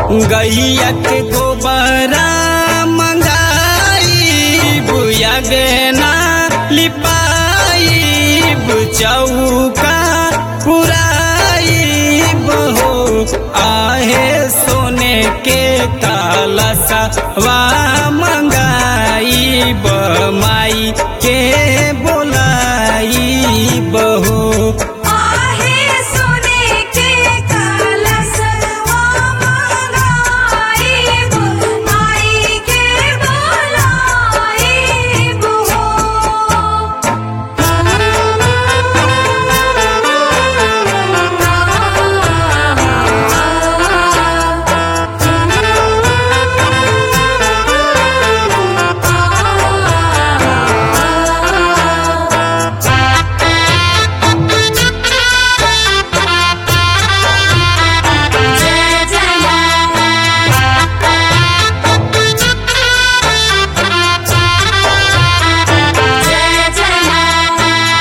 गैया के गोबरा मंगाई बुया गेना लिपाई चौका पुराई बहो आहे सोने के कलसा वा मंगाई माई के बोलाई बहो आहे सोने के कलशवा मंगाइब माई के बोलाइब जय जय जय जय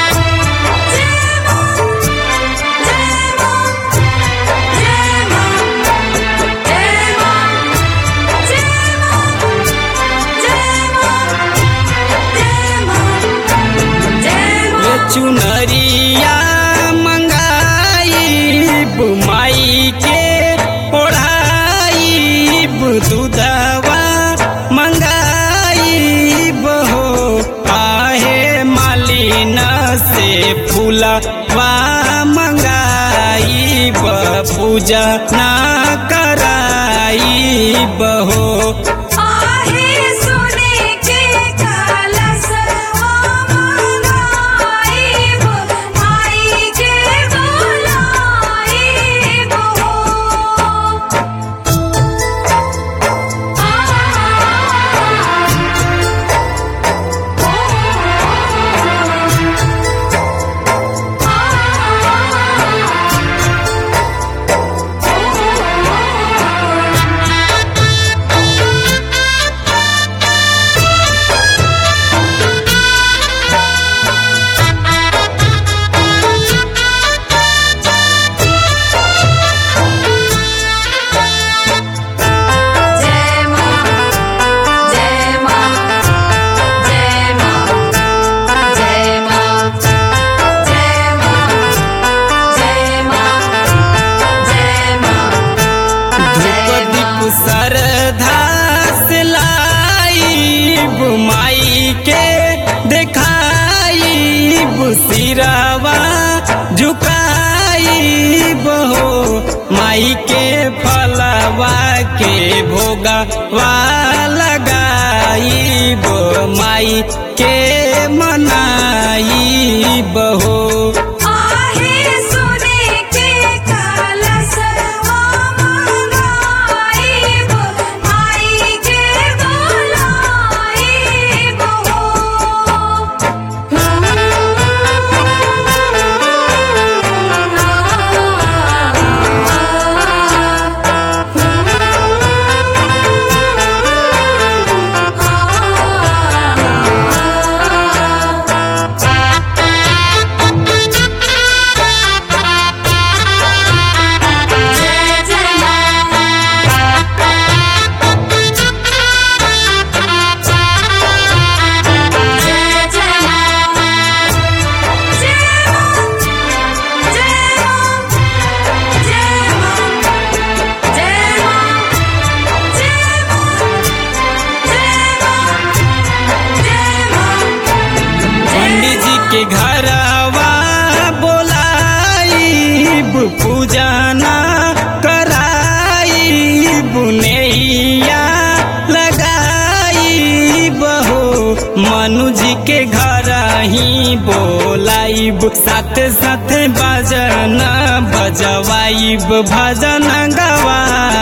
ये चुनरिया मंगाई माई के ओढ़ाई दूधवा मंगाई बहो आहे मालिन से फूलवा मंगाई पूजा ना कराई बहो आहे सोने के कलशवा मंगाइब माई के बोलाइब जय मां जय मां जय मां जय मां जय मां जय मां जय मां धूप दीप सरधा से लाई माई के देखाई सिरावा झुकाई बहो माई के फलवा के भोगवा लगाई माई के मनाई बहो आहे सोने के कलशवा मंगाइब माई के बोलाइब जय जय जय पंडित जी के घरवा बोलाई पूजा ना कराई बुनैया लगाई बहो मनु जी के घर ही बोलाई साथ साथ भजन बजवाई भजन गवाई